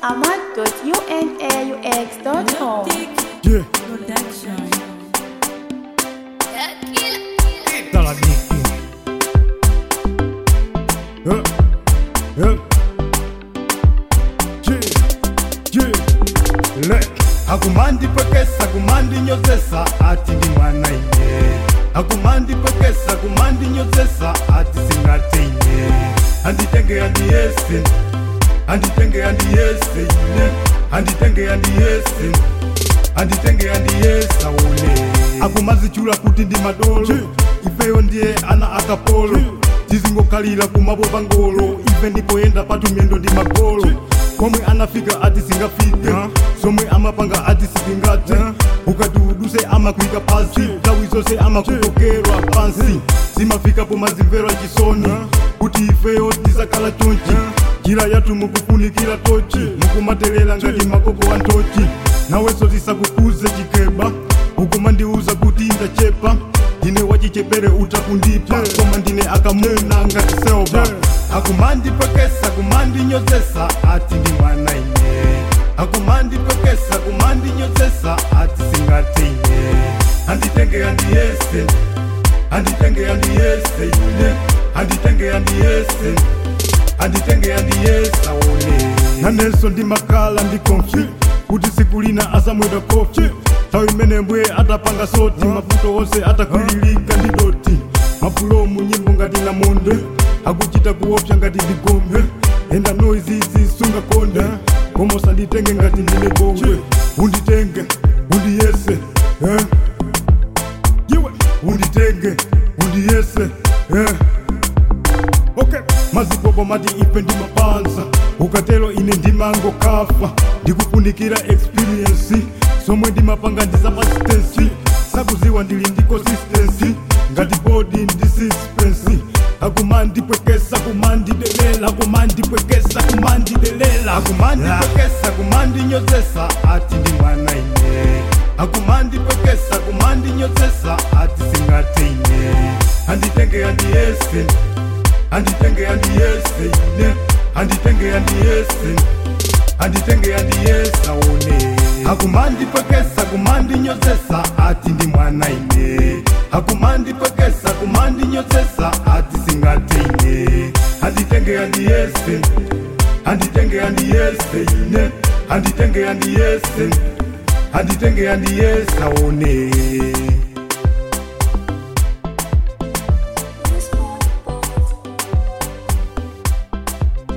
ahmad.unaux.com. Yeah, Production. dans la Niki. Yeah, yeah. Yeah, yeah. Le. akumandi pwekesa kumandi nyozesa ati ndi mwana ine akumandi pwekesa kumandi nyozesa ati singate ine anditenge andiyese anditenge andiyese ine anditenge andiyese anditenge andiyesa une akumazichula kuti ndi madolo ifeyo ndiye ana akapolo tizingokhalira kumapopa ngolo ife ndipoyenda patumyendo ndi magolo komwe anafika ati singafike somwe amapanga ati sitingate ukati uduse amakwika pansi nthawi zonse amakukokerwa pansi zimafika pomazimvera chisoni kuti ifeyo tizakhala chonchi njira yathu mukufunikira tochi mukumatelera ngati makoko wa ntochi nawenso tisakukuze chikeba ukumandiuza kuti ndachepa ndine wachichepere utakundipa koma ndine akamuna ngati selba akumandipwekesa kumandinyozesa ati ndi mwana ine akumandipwekesa kumandinyozesa ati singate ine anditenge andiyese anditenge andiyese ine anditenge andiyese anditenge andiyesa one nanenso ndimakhala ndi konfi kuti siku lina asamwera kofi nthawi imene mbuye atapanga soti mavuto onse atakwililika ndi doti mafulomu nyimbo ngati namonde akuchita kuopsa ngati ndigombe enda noizizi sungakonde koma usanditenge ngati ndine bongwe unditenge undiyese eh? iwe unditenge undiyese eh? okay mazipopo mati ife ndi mapanza ukatero ine ndimango kafa ndikufunikira experience somwe ndimapanga ndi zapasitensi sakuziwa ndili ndi consistency ngati bodi ndi suspense akumandipwekesa kumandidelela akumandipwekesa kumandidelela akumandipwekesa kumandinyozesa ati ndi mwana ine akumandipwekesa kumandinyozesa ati singate ine anditenge andiyese anditenge andiyese ine anditenge andiyese anditenge andiyesa one akumandipwekesa kumandinyozesa ati ndi mwana ine akumandipwekesa kumandinyozesa ati singate ine anditenge andiyese anditenge andiyese ine anditenge andiyese anditenge andiyesa one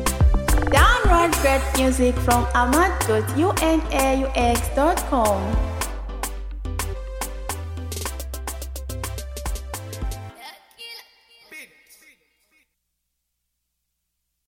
Download great music from ahmad.unaux.com.